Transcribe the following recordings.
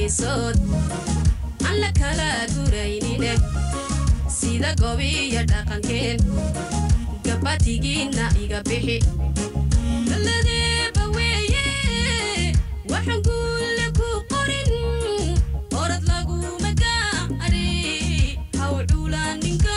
geesood aan la kala guraynine sida gobiyo dhaqankeen gabatigiinna iga bixi ladeeba weeye waxaan guulle ku qorin orad laguma gaari haw cuulaaninka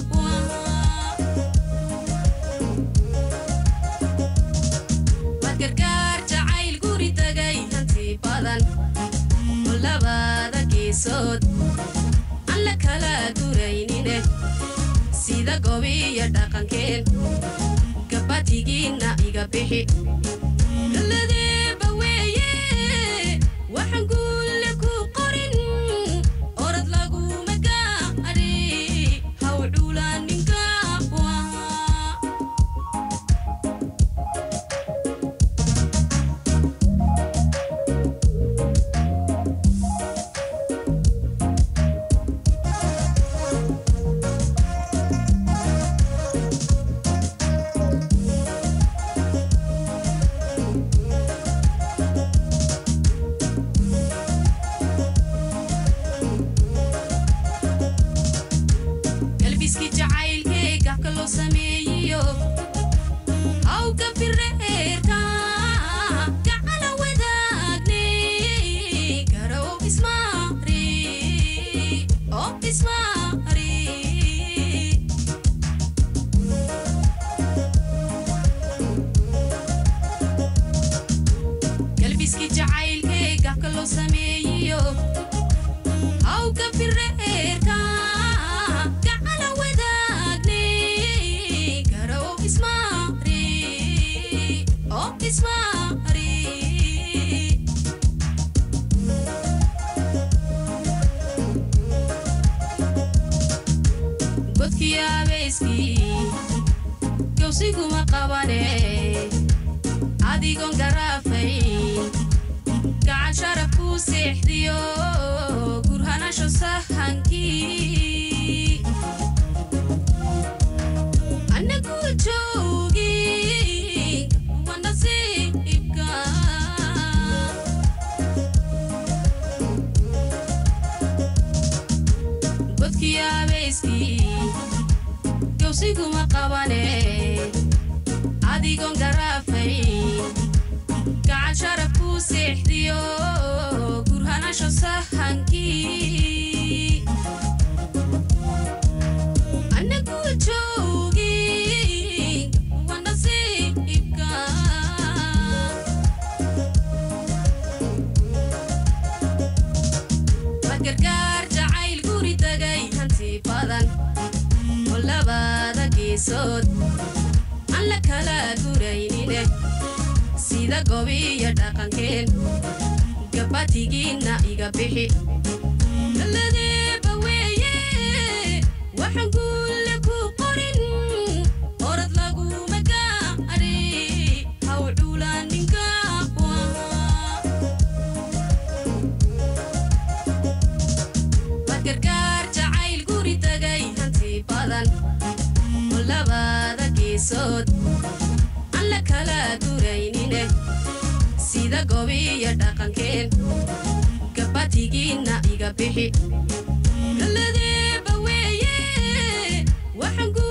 waad gargaar jacayl guri tagay hanti badan oo labada geesood aan la kala guraynine sida gobiyo dhaqankeen gabatigiinna iga bixi ladeeba weeye waxaan guulle ku qorin orad laguma gaari haw cuulaaninka galbiski jacaylkee gafka loo sameeyiyo hawga fireerka gacala wadaagne garow ismaari oo ismaari galbiski jacaylkee gafka loo sameeyiyo hawga fireerka gacala wadaagne garow ismaari oo ismaari godkii abeyskii gowsiguma qabane adigoon garaafayn gacan sharaf kuu seexdiyo gurhanasho sahankii anna guul joogi wa nasiibka godkii abeyskii gowsiguma qabane adigoon garaafayn gacan sharaf kuu seexdiyo gurhanasho sahankii anna guul joogi wa nasiibka waa gargaar jacayl guri tagay hanti badan oo labada geesood aan la kala guraynine sida gobiyo dhaqankeen gabatigiinna iga bixi ladeeba weeye waxaan guulle ku qorin orad laguma gaari haw cuulaaninka waad gargaar jacayl guri tagay hanti badan oo labada geesood aan la kala guraynine sida gobiyo dhaqankeen gabatigiinna iga bixi ladeeba weeye waxaan